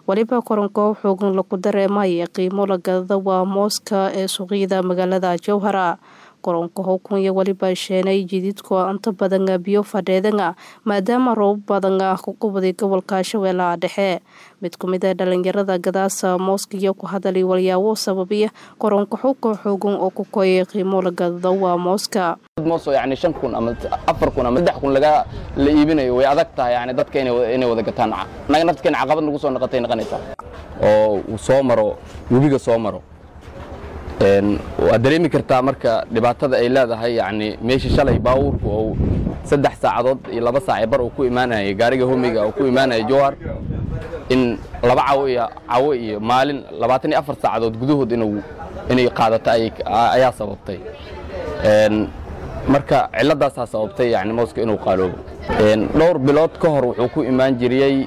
weliba koronko xoogan lagu dareemaya qiimo lagadada waa mooska ee suuqyada magaalada jowhara koronka howkan iyo weliba sheenay jididku inta badan biyo fadheedana maadaama roobab badan ah ku qubaday gobolka shabeellaha dhexe mid ku mid a dhalinyarada gadaasa mooska iyo ku hadalay walyaabo sababiya koronka xowka xoogan oo ku koyay qiimo lagadada waa mooska moos oo yani shan kun ama afar kun ama saddex kun laga la iibinayo way adag tahay yani dadka inay wada gataan naga naftkeen caqabad nagu soo noqotay noqonaysaa oo uu soo maro webiga soo maro waad dareemi kartaa marka dhibaatada ay leedahay yani meeshii shalay baawuurku ou saddex saacadood iyo laba saac bar uu ku imaanayay gaariga homiga uu ku imaanaya jowhar in laba cawo iyo cawo iyo maalin labaatan iyo afar saacadood gudahood inuu inay qaadato ayaa sababtay marka ciladaasaa sababtay yani mooska inuu qaaloobo dhowr bilood ka hor wuxuu ku imaan jiriyey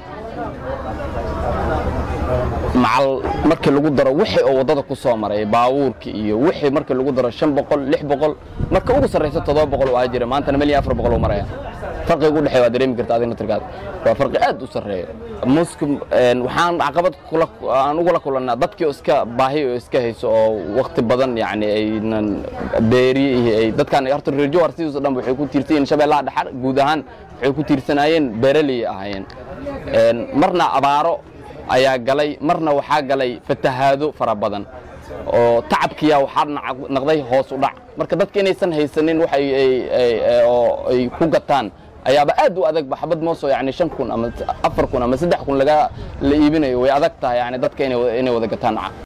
macal markii lagu daro wixii oo waddada ku soo maray baawuurki iyo wixii markii lagu daro shan boqol lix boqol marka ugu sarrayso toddoba boqol waa jira maantana mil iyo afar boqol uu maraya farqiga u dhexeeya waa dareemi karta adina tirkaada waa farqi aad u sarreeya muuska waxaan caqabad aan ugula kulannaa dadkii oo iska baahi oo iska hayso oo wakti badan yani aynan beeri iyo ay dadkan horta reer jowhar sidiiso dhan waxay ku tiirsan yihiin shabeellaha dhexar guud ahaan waxay ku tiirsanaayeen beeraley ahaayeen marna abaaro ayaa galay marna waxaa galay fatahaado fara badan oo tacabkiya waxaa naqday hoos u dhac marka dadka inaysan haysanin wax oo ay ku gataan ayaaba aad u adag baxbad mooso yani shan kun ama afar kun ama saddex kun laga la iibinayo way adag tahay yani dadka inay wada gataan